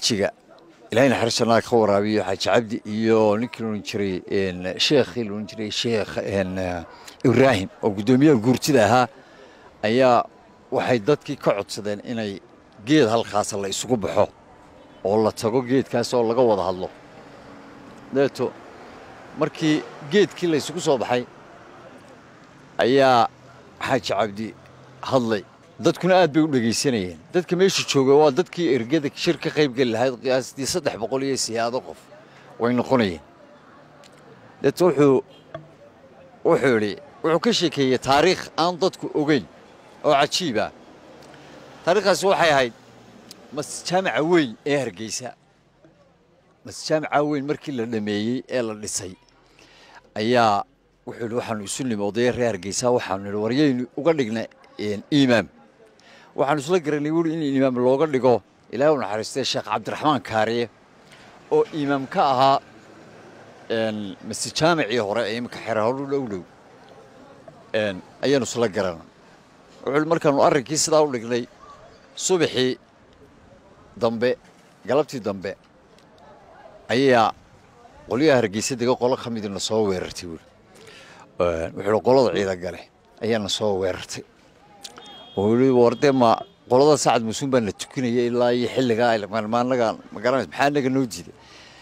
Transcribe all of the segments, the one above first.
jiga ilaahay naxariisanaa ka waraabiyo xaaji cabdi iyo ninkii loodhan jiray sheekhii loodhan jiray sheekh ibraahim oo guddoomiyaha guurtida ahaa ayaa waxay dadkii ka codsadeen inay geed halkaasa la isugu baxo oo la tago geedkaas oo laga wada hadlo dabeeto markii geedkii la isugu soo baxay ayaa xaaji cabdi hadlay dadkuna aad bay u dhegaysanayeen dadka meesha jooga waa dadkii ergada shir ka qaybgeli lahayd qiyaastii saddex boqol iyo siyaado qof way noqonayeen dabeeto wuxuu wuxuu idhi wuxuu ka sheekeeyey taariikh aan dadku ogeyn oo cajiiba taariikhdaasi waxay ahayd masjaamica weyn ee hargeysa masjaamica weyn markii la dhameeyey ee la dhisay ayaa wuxuu idhi waxaanu isu nimi odaya reer hargeysa waxaanu idhi waryaynu uga dhigna iimaam waxaanu isla garanay wuhi in iimaam looga dhigo ilaahay u naxariistay sheekh cabdiraxmaan kaariye oo iimaam ka ahaa masjaamicii hore ee iminka xerahoru dhow dhow ayaanu isla garana wuxuu markaanu arrinkii sidaa u dhignay subaxii dambe galabtii dambe ayaa qolyaha hargeysa dega qolo ka midina soo weerartay buuri wuxuu qolada ciidan gale ayaana soo weerartay wardee ma qolada sacad musuun baa na tukinaya ilaa iyo xilligaa maanaga magaranaysa maxaa naga noo diiday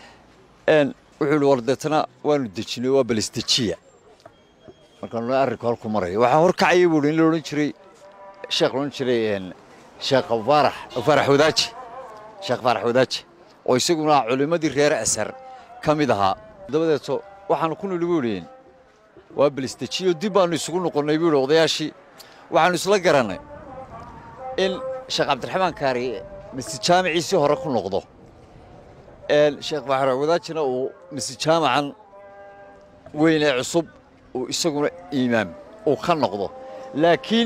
wuxuu ihi wardeetana waanu dejinay waa balesdejiya markaanu arrinku halku maraya waxaa horkacaya buuri in la odhan jiray sheekh loodhan jiray sheekh faarax faarax wadaaji sheekh faarax wadaaji oo isaguna culimmadii reer asar ka mid ahaa dabadeeto waxaanu ku nidhi buu idhi waa balesdejiyo dib baanu isugu noqonnay buu idhi odayaashii waxaanu isla garannay in sheekh cabdiraxmaan kaari masjaamiciisii hore ku noqdo sheekh faarax wadaajina uu masjaamacan weyn ee cusub uu isaguna iimaam uu ka noqdo laakiin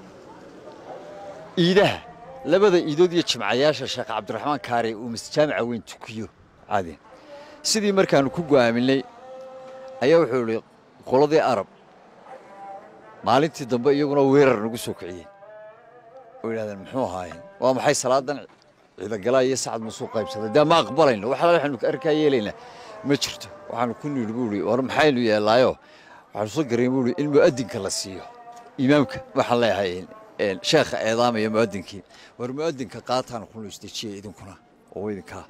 iidaha labada iidood iyo jimcayaasha sheekh cabdiraxmaan kaari uu masjaamica weyn tukiyo caadi sidii markaanu ku go'aaminay ayaa wuxuu idhi qoladii arab maalintii dambe iyaguna weerar nagu soo kiciyeen oo yidhahdeen muxuu ahaayeen waa maxay salaadan ciidagalaa iyo sacad musuu qaybsaday dee ma aqbalayno wax alla waxaanu arkaa yeelaynaa ma jirto waxaanu ku nidhi buu ihi war maxaynu yeellaayo waxaanu soo garayn buu ihi in mu'adinka la siiyo imaamka waxaan leeyahay sheekha eedaamaya mu'adinkii war mu'adinka qaataan kuna isdejiya idinkuna oo idinkaa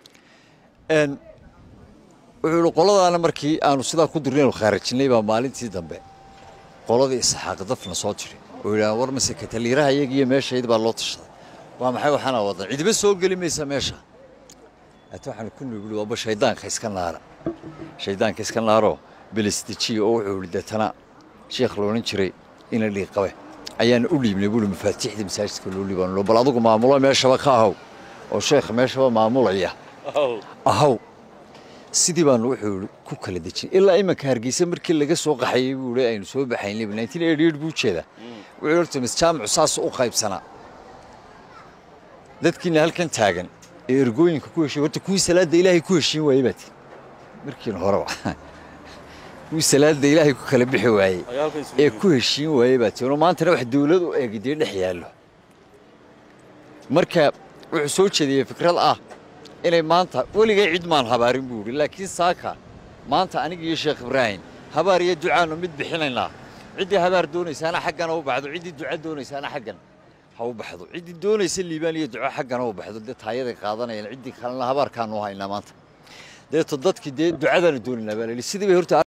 wuxuu ihi qoladaana markii aanu sidaa ku dirnaynu khaarajinay baa maalintii dambe qoladii isxaaq dafna soo jiri oo yidhaha war mase kataliiraha iyagiiyo meeshayd baa loo tashaday waa maxay waxaana wadan cidiba soo geli maysa meesha ata waxaanu ku nuguli waaba shaydaanka iska naara shaydaanka iska naaroo belisdejiya oo wuxuu ihi deetana sheekh loodhan jiray ina dhiiqabe ayaana u dhiibnay buui mafaatiixdii masaajidka loo dhiibaanlo bal adugu maamulo meeshaba ka ahow oo sheekha meeshaba maamulaya ahow sidii baanu wuxuu ku kala dejinay ilaa imanka hargeysa markii laga soo qaxayey buu i aynu soo baxaynay nineteen eighty eight buu jeedaa wuxuu horta masjaamicu saas u qaybsanaa dadkiina halkan taagan ee ergooyinka ku heshiy horta kuwii salaadda ilaahay ku heshiin waayey baati markiina horeba kuwii salaadda ilaahay ku kala bixi waayey ee ku heshiin waayey baati ono maantana wax dawlad u eegi dee dhex yaallo marka wuxuu soo jeediyey fikrad ah inay maanta weligay cid maan habaarin buu idhi laakiin saaka maanta aniga iyo sheekh ibraahim habaar iyo ducaannu mid bixinaynaa ciddii habaar doonaysaana xaggana u baxdo ciddii duca doonaysaana xaggan ha u baxdo ciddii doonaysa liibaan iyo duco xaggana u baxdo dee taayaday qaadanayaan ciddii kalena habaarkaanu haynaa maanta deeto dadkii dee ducadaanu doonaynaa baa la yidhi sidii bay horta